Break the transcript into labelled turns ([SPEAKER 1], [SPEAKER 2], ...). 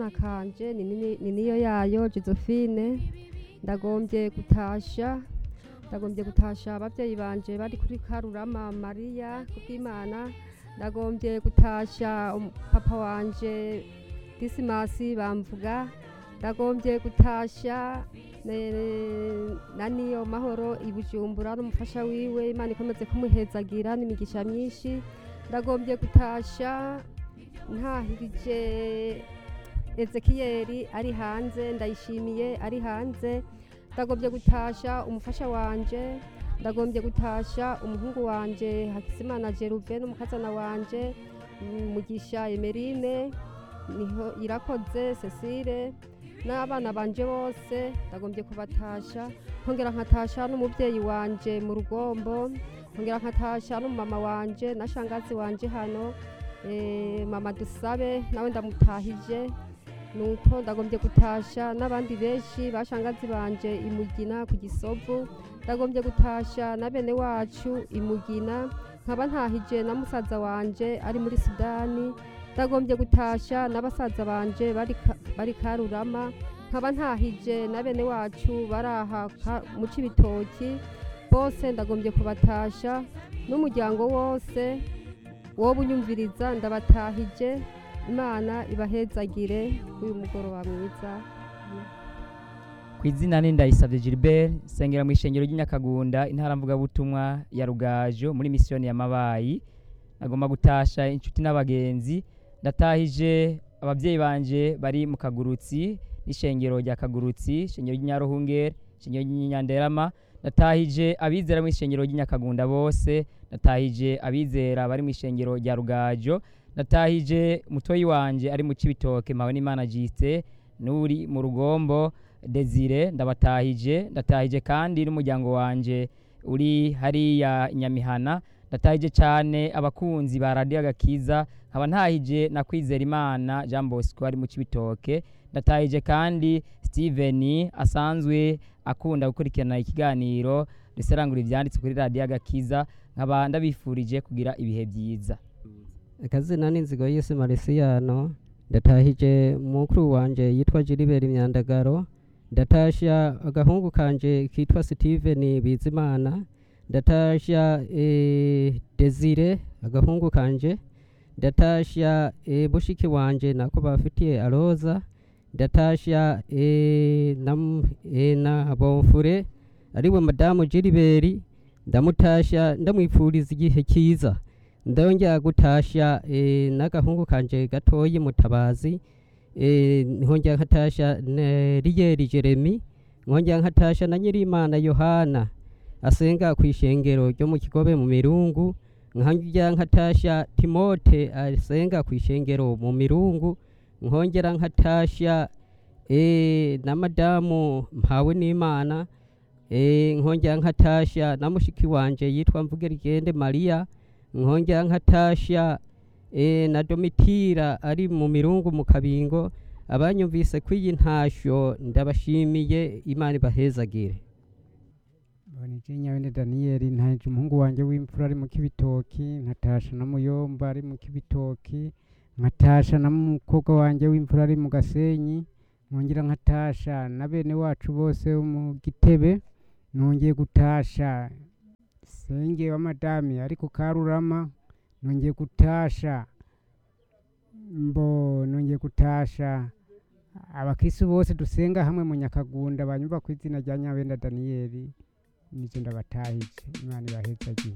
[SPEAKER 1] kanje ni nini- ni niyo yayo josephine ndagombye gutasha ndagombye gutasha ababyeyi banje bari kuri karurama mariya kubw'imana ndagombye gutasha um- papa wanje disimasi bamvuga ndagombye gutasha ne- na niyo mahoro i bujumbura n'umufasha wiwe imana ikomeze kumuhezagira n'imigisha myinshi ndagombye gutasha ntahirije ezekiyeri ari hanze ndayishimiye ari hanze ndagombye gutasha umufasha wanje ndagombye gutasha umuhungu wanje hakizimana jeruve n'umukazana wanje mm, mugisha emerine niho irakoze cecile n'abana banje bose ndagombye kubatasha nkongera nkatasha n'umubyeyi wanje mu rugombo nkongera nkatasha n'umumama wanje na shangazi wanje hano eh, mama dusabe nawe ndamutahije nuko ndagombye gutasha n'abandi benshi bashangazi banje imugina ku gisovu ndagombye gutasha na bene wacu imugina nkaba ntahije na musaza wanje ari muri sudani ndagombye gutasha na basaza banje bari ka- bari karurama nkaba ntahije na bene wacu baraha ka- mu cibitoki bose ndagombye kubatasha n'umuryango wose wowe unyumviriza ndabatahije imana ibahezagire uyu mugoroba mwiza
[SPEAKER 2] ku izina ni ndayisabye gilbert nsengera mu ishengero ry'inyakagunda intara mvugabutumwa ya rugajo muri misiyoni ya mabayi nagomba gutasha inshuti n'abagenzi ndatahije ababyeyi banje bari mu kagurutsi n'ishengero rya kagurutsi ishengero ry'inyaruhungere ishengero ry'inyanderama ndatahije abizera mu ishengero ry'inyakagunda bose ndatahije abizera bari mu ishengero rya rugajo ndatahije mutoyi wanje ari mu cibitoke mpawe n'imana jiste n'uri mu rugombo desire ndabatahije ndatahije kandi n'umuryango wanje uri hariya i nyamihana ndatahije cyane abakunzi ba radiyo agakiza nkaba ntahije na kwizera imana jean bosco ari mu cibitoke ndatahije kandi steven asanzwe akunda gukurikirana ikiganiro riserangura ibyanditse kuri radiyo agakiza nkaba ndabifurije kugira ibihe byiza
[SPEAKER 3] akazina n'inzigo y'isi marisiyano ndatahije mukuru wanje yitwa jiriberi imyandagaro ndatasha agahungu kanje kitwa steven bizimana ndatasha e, desire agahungu kanje ndatasha e, bushiki wanje nako bafitiye aroza ndatasha e, na, e, na bonfure ariwe madamu jiriberi ndamutasha ndamwifuriza igihe cyiza ndongera gutasha eh, n'agahungu kanje gatoyi mutabazi eh, nkongera nkatasha ne- riyeri jeremi nkongera nkatasha na nyirimana yohana asenga ku ishengero ryo mu kigobe mu mirungu nkongera nkatasha timote asenga ku ishengero mu mirungu nkongera nkatasha eh, na madamu mpawe n'imana eh, nkongera nkatasha na mushiki wanje yitwa mvugerigende mariya nkongera nkatasha e, na domitira ari mu mirungu mu kabingo abanyumvise ko iyi ntasho ndabashimiye imana ibahezagire
[SPEAKER 4] bonije nyabende daniyeli ntaje umuhungu wanjye w'imfura ari mu kibitoki nkatasha na muyomba ari mu kibitoki nkatasha na mukobwa wanjye w'imfura ari mu gasenyi nkongera nkatasha na bene wacu bose bo mu gitebe nongeye gutasha senge wa madami ari ku karurama nongeye gutasha mbo nongeye gutasha abakristu bose dusenga hamwe mu nyakagunda banyumva ku izina rya nyabenda daniyeli nizo ndabatahije imana ibahezagiye